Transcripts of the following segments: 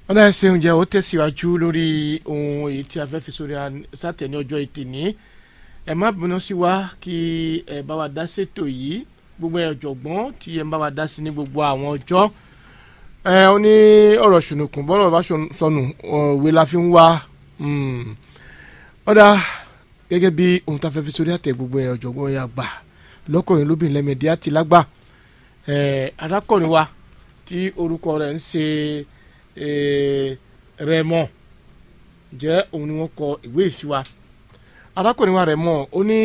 ọ̀nà ẹ̀sìn oúnjẹ ó tẹ̀síwájú lórí ohun èyí tí a fẹ́ fi sórí sátẹ̀ ní ọjọ́ ètè ní ẹ má bínú sí wa kí ẹ bá wa dá sétò yìí gbogbo ẹ̀ ọ̀jọ̀gbọ́n tí ẹ bá wa dá sí ní gbogbo àwọn ọjọ́ ẹ ó ní ọ̀rọ̀ ṣùnùkùn bọ́rọ̀ bá sọnù òwe la fi ń wá ọ̀dà gẹ́gẹ́ bí ohun tá a fẹ́ fi sórí àtẹ̀ gbogbo ẹ̀ ọ̀jọ̀gbọ́n yà gbà lọ́kùnrin lóbìnrin lẹ́mẹ̀dí àti lágbà arákùnrin wa tí orúkọ rẹ̀ ń ṣe Rẹ̀mọ jẹ́ òun ni wọ́n kọ ìwé ìsíwa arákùnrin wa Rẹ̀mọ ó ní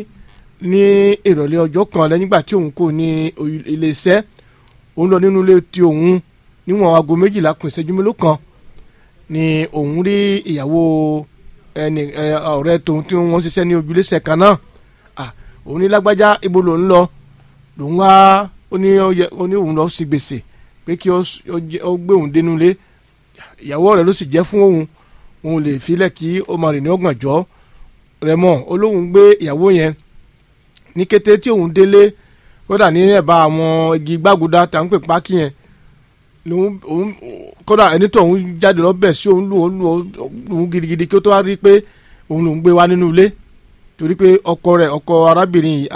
ní ìrọ̀lẹ́ ọjọ́ kan lẹ́yìn ìgbà tí òun kò ní iléeṣẹ́ òun lọ nínú ilé tí òun níwọ̀n aago méjìlá kù ìṣẹ́jú mélòó kan ni òun rí ìyàwó ẹni ọ̀rẹ́ tòun tí wọ́n ṣiṣẹ́ ní ojúlẹ́sẹ̀ kan náà òun ní lágbájá ibo lòun lọ lòun wá ó ní òun lọ sí gbèsè pé kí ó gbé òun dénú lé ìyàwó rẹ̀ ló sì jẹ́ fún òun òun lè filẹ̀ kí ó máa rìn ní ọ̀gànjọ́ rẹ̀ mọ̀ olóhùn gbé ìyàwó yẹn ní kété tí òun délé kódà ní ẹ̀bá àwọn igi gbàgùdà tá à ń pè pákí yẹn lòun òun kódà ẹni tó òun jáde lọ́bẹ̀ sí òun lù òun lù òun gidigidi kí ó tó wá rí pé òun lòun gbé wá nínú ilé torí pé ọkọ rẹ̀ ọkọ arábìnrin yìí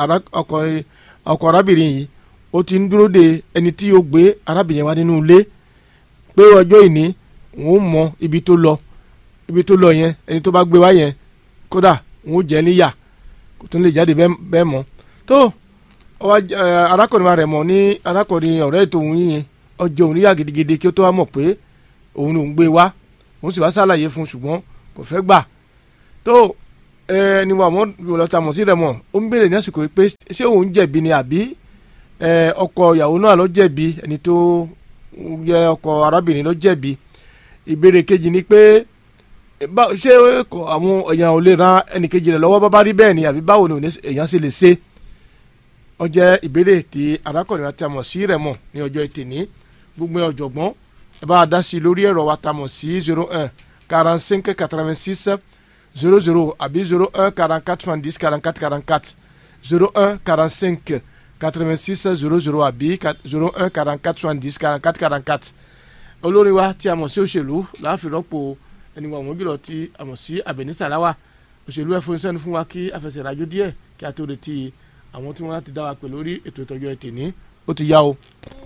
ọkọ arábìnrin yìí ó ti ń dúró de ẹni tí yóò gbé arábìnrin wá nínú ilé pé ọjọ́ ìní òun mọ ibi tó lọ ibi tó lọ yẹn ẹni tó bá gbé wá yẹn kódà òun jẹ́ níyà kò tún lè jáde bẹ́ẹ̀ mọ́ tó arákùnrin rẹ̀ mọ̀ ní arákùnrin ọ̀rẹ́ ètò òun yìnyín ọjọ́ òun níyà gidigidi kí ó tó wá mọ̀ pé òun lòún gbé wá òun sì wá ṣàlàyé fún un ṣùgbọ́n kò fẹ́ gbà tó ẹni wà mọ́ lọ́ta mọ̀ sí rẹ̀ mọ̀ ó ń béèrè ní àsìkò pé ṣé òun jẹ̀bi ni àbí ọkọ ìyàwó náà ló jẹ̀bi ẹni tó yẹ ọkọ arábìnrin ló jẹ̀bi ìbéèrè kejì ni pé ṣé àwọn èèyàn ò lè ran ẹnìkejì rẹ̀ lọ́wọ́ bá bá rí bẹ́ẹ̀ ni àbí báwo ni èèyàn sì lè ṣe ó jẹ́ ìbéèrè tí arákùnrin àti àmọ̀ sí rẹ̀ mọ̀ ní ọjọ́ ìtìní gbogbo ọ̀jọ̀gbọ́n ẹ bá a dá sí i lórí ẹ̀rọ wa ta mọ̀ sí zero un quarante cinq quatre vingt six zero zero àbí zero un quarante quatre soixante dix quarante quatre quarante quatre zero un quarante cinq quatre vingt six zero zero àbí zero un quarante quatre soixante dix quarante quatre quarante quatre olórin wa tí a mọ̀ sí òṣèlú láàfin rọ́pò ẹni wọn mọ́júlọ tí a mọ̀ sí Àbẹ̀ní Sàláwà òṣèlú ẹ̀ fún sẹ́nu fún wa kí afẹsẹ̀ ìrajò díẹ̀ kí a tó retí àwọn tí wọ́n láti dá wa pè lórí ètò ìtọ́jú ẹ̀ tèní ó ti yá o.